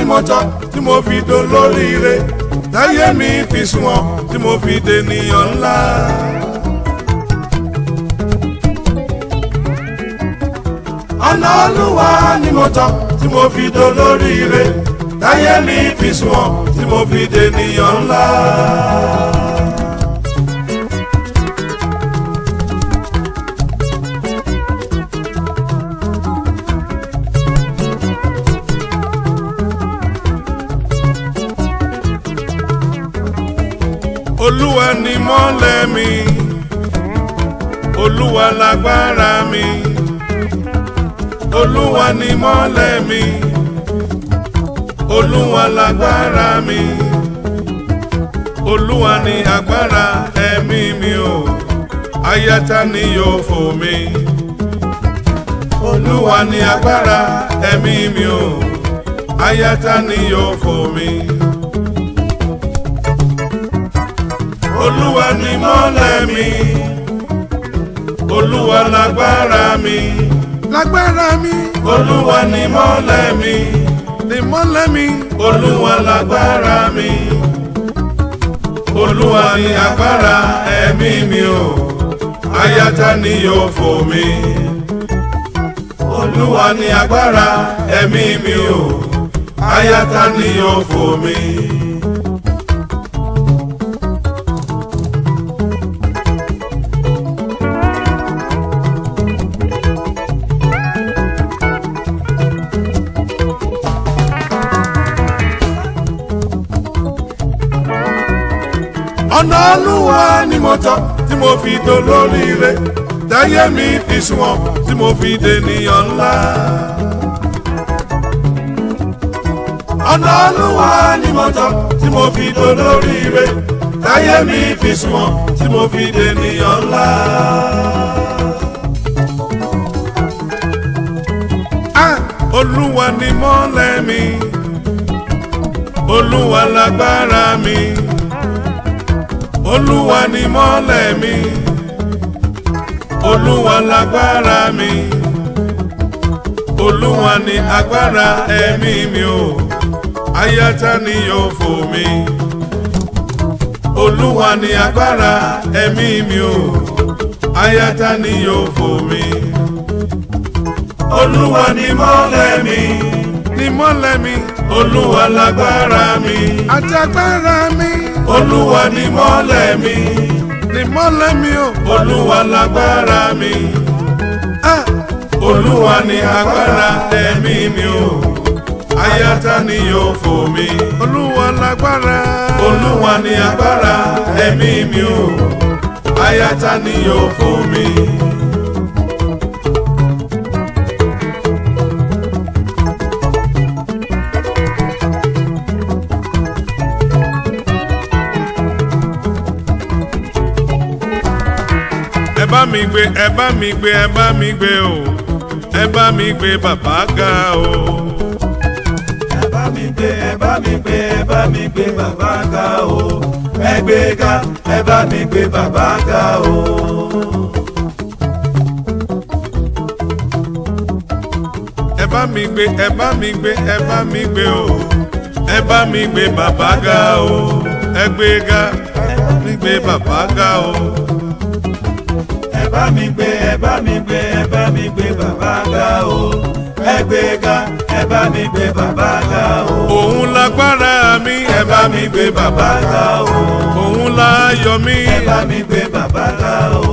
mo tọ́ tí mo fi dolóríire táyé mi fi sunwọ̀n tí mo fi dènìyàn ńlá. ọ̀nà olúwa ni mo tọ́ tí mo fi dolóríire táyé mi fi sunwọ̀n tí mo fi dènìyàn ńlá. olúwa ni mọ́lẹ̀ mi olúwa lágbára mi olúwa ni mọ́lẹ̀ mi olúwa lágbára mi olúwa ni agbára ẹ̀mí mi o ayata ni yóò fò mí olúwa ni agbára ẹ̀mí mi o ayata ni yóò fò mí. olúwa ni mọ́lẹ̀ mi olúwa lágbára mi lágbára mi olúwa ni mọ́lẹ̀ mi ni mọ́lẹ̀ mi olúwa lágbára mi olúwa ni agbára ẹ̀mí mi o ayata ni yóò fò mí olúwa ni agbára ẹ̀mí mi o ayata ni yóò fò mí. ọ̀nà olúwa ni mo tọ́ tí mo fi dolóríire táyé mi fi sunwọ̀n tí mo fi dènìyàn ńlá. ọ̀nà olúwa ni mo tọ́ tí mo fi dolóríire táyé mi fi sunwọ̀n tí mo fi dènìyàn ńlá. Ah, olúwa ni mọ́lẹ̀ mi olúwa lágbára mi olúwa ni mọ́lẹ̀ mi olúwa lágbára mi olúwa ni agbára ẹ̀mí mi o ayáta ni yóò fò mí olúwa ni agbára ẹ̀mí mi o ayáta ni yóò fò mí olúwa ni mọ́lẹ̀ mi ni mọ́lẹ̀ mi olúwa lágbára mi àti agbára mi olúwa ni mọ́lẹ̀ mi ni mọ́lẹ̀ mi o olúwa lágbára mi ah olúwa ni agbára ẹ̀mí mi o ayáta ni yóò fò mí olúwa lágbára olúwa ni agbára ẹ̀mí mi o ayáta ni yóò fò mí. ẹ bá mi gbé ẹ bá mi gbé ẹ bá mi gbé o ẹ bá mi gbé bàbá ga o. ẹ bá mi gbé ẹ bá mi gbé ẹ bá mi gbé bàbá ga o ẹ gbé ga ẹ bá mi gbé bàbá ga o. ẹ bá mi gbé ẹ bá mi gbé ẹ bá mi gbé o ẹ bá mi gbé bàbá ga o ẹ gbé ga ẹ bá mi gbé bàbá ga o. ẹ bá mi gbé ẹ bá mi gbé ẹ bá mi gbé bàbá ga o ẹ gbé ga ẹ bá mi gbé bàbá ga o. òun lágbára mi ẹ bá mi gbé bàbá ga o òun láyọ̀ mi ẹ bá mi gbé bàbá ga o.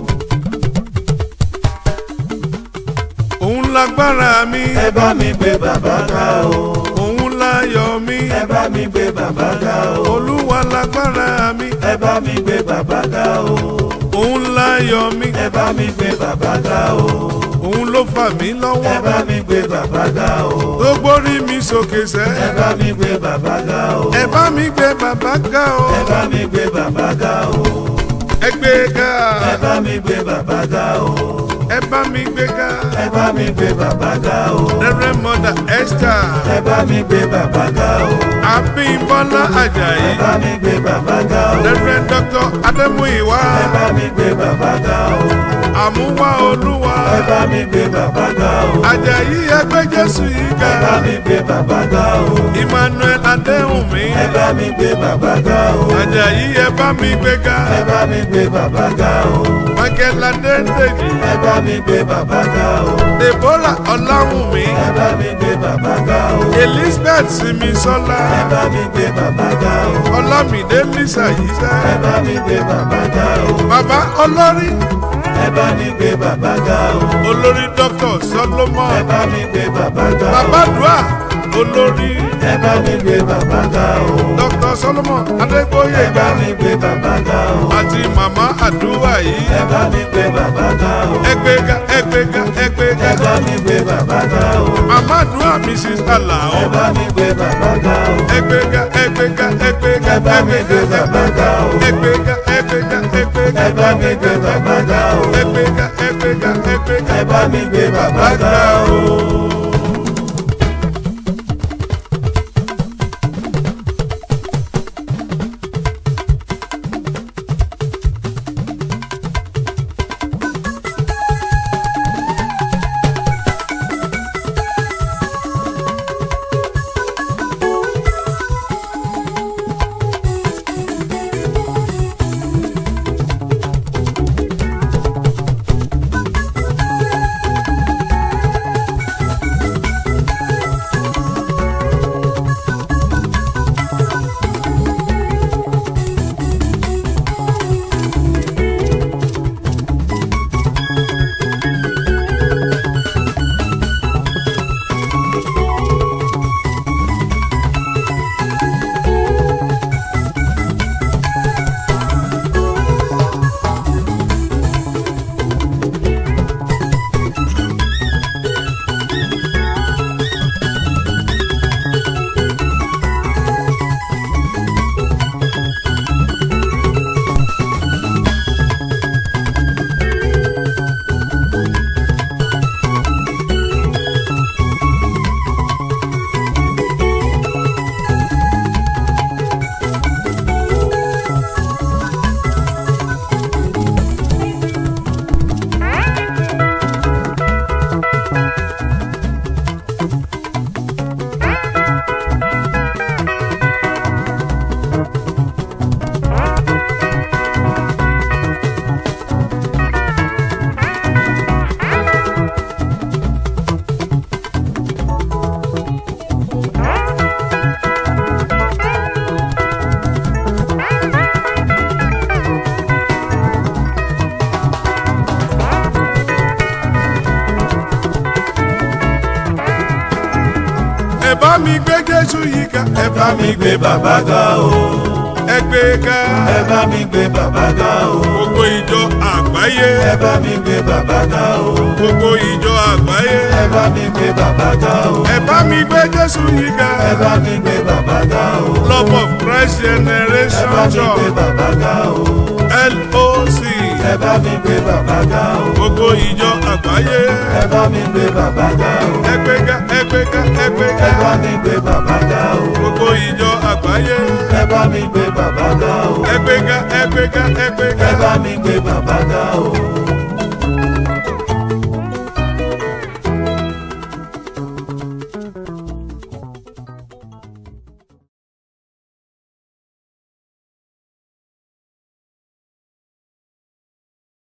òun lágbára mi ẹ bá mi gbé bàbá ga o òun láyọ̀ mi ẹ bá mi gbé bàbá ga o olúwa lágbára mi ẹ bá mi gbé bàbá ga o òun láyọ̀ mi ẹ bá mi gbé bàbá ga o òun ló fà mí ẹ lọ́wọ́ bá mi gbé bàbá ga o tó gbórí mi sókè sẹ́ ẹ bá mi gbé bàbá ga o ẹ bá mi gbé bàbá ga o ẹ bá mi gbé bàbá ga o ẹ gbé ga ẹ bá mi gbé bàbá ga o ẹ bá mi gbé ga ẹ bá mi gbé bàbá ga o rẹrẹ mọdà Esther ẹ bá mi gbé bàbá ga o Abímbọ́lá Àjàyí ẹ bá mi gbé bàbá ga o rẹrẹ Dr. Adémúyìwá ẹ bá mi gbé bàbá ga o àmúwá olúwa ẹ bá mi gbé bàbá ga o. àjàyí ẹgbẹ́ jésù yìí ga ẹ bá mi gbé bàbá ga o. emmanuel adéhùnmí ẹ bá mi gbé bàbá ga o. àjàyí ẹ bá mi gbé ga ẹ bá mi gbé bàbá ga o. michael adéǹdèjì ẹ bá mi gbé bàbá ga o. deborah ọláwùmí ẹ bá mi gbé bàbá ga o. elizabeth simisola ẹ bá mi gbé bàbá ga o. ọlámídé lisa yìí ẹ sẹ́ bá mi gbé bàbá ga o. bàbá olórí ẹ bá mi gbé bàbá ga o. olórí dr ẹ solomon bá mi gbé bàbá ga o. bàbá dùà olórí ẹ bá mi gbé bàbá ga o. dr solomon ẹ adégbóyè bá mi gbé bàbá ga o. àti màmá àdúrà yìí ẹ bá mi gbé bàbá ga o. ẹgbẹ́ga ẹgbẹ́ga ẹgbẹ́ga ẹ bá mi gbé bàbá ga o. màmá àdúrà mrs alao ẹ bá mi gbé bàbá ga o. ẹgbẹ́ga ẹgbẹ́ga ẹgbẹ́ga ẹ bá mi gbé bàbá ga o. ẹgbẹ́ga ẹgbẹ́ga ẹgbẹ́ga ẹ bá mi gbé bàbá ga o. ẹgbẹ́ga ẹgbẹ́ga ẹgbẹ́ga ẹ bá mi gbé bàbá ga o. ẹ bá mi gbé jésù yìí ga ẹ bá mi gbé bàbá ga o. ẹgbẹ́ ga ẹ bá mi gbé bàbá ga o. gbogbo ìjọ àgbáyé ẹ bá mi gbé bàbá ga o. gbogbo ìjọ àgbáyé ẹ bá mi gbé bàbá ga o. ẹ bá mi gbé jésù yìí ga ẹ bá mi gbé bàbá ga o. love of christ ẹ generation bá mi gbé church bàbá ga o. loc ẹ bá mi gbé bàbá ga o. gbogbo ìjọ àgbáyé ẹ bá mi gbé bàbá ga o. ẹgbẹ́ ga ẹgbẹ́ ga ẹgbẹ́ ẹ bá ga mi gbé bàbá ga o. gbogbo ìjọ àgbáyé ẹ bá mi gbé bàbá ga o. ẹgbẹ́ ga ẹgbẹ́ ga ẹgbẹ́ ẹ ga bá mi gbé bàbá ga o.